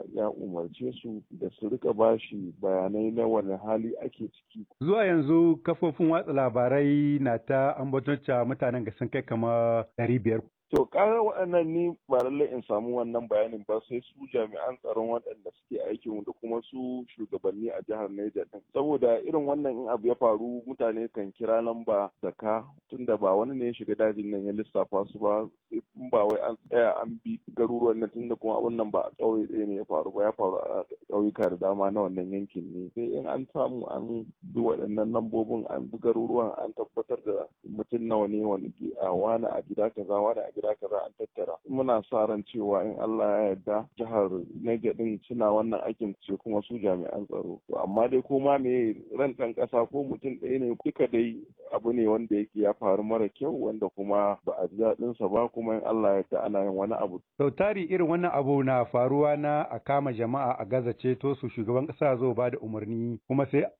Allah ya umarce su da su rika bashi bayanai na wani hali ake ciki. Zuwa yanzu kafofin watsa labarai na ta ambaton mutanen ga sun kai kama ɗari biyar. To ƙara waɗannan ni ba lallai in samu wannan bayanin ba sai su jami'an tsaron waɗanda suke aikin da kuma su shugabanni a jihar Niger din. Saboda irin wannan in abu ya faru mutane kan kira lamba da ka tunda ba wani ne ya shiga dajin nan ya lissafa su ba in ba wai an tsaya an bi garuruwan nan tunda kuma abun nan ba a ƙauye ɗaya ne ya faru ba ya faru a ƙauyuka da dama na wannan yankin ne. Sai in an samu an bi waɗannan lambobin an bi garuruwan an tabbatar da mutum nawa ne wani a wani a gida kaza wani a gida kaza an tattara muna sa ran cewa in Allah ya yarda jihar Niger din suna wannan aikin ce kuma su jami'an tsaro to amma dai ko ma me ran ɗan ƙasa ko mutum ɗaya ne duka dai abu ne wanda yake ya faru mara kyau wanda kuma ba a ji daɗin sa ba kuma in Allah ya yarda ana yin wani abu sau tari irin wannan abu na faruwa na a kama jama'a a gaza ceto su shugaban ƙasa zo ba da umarni kuma sai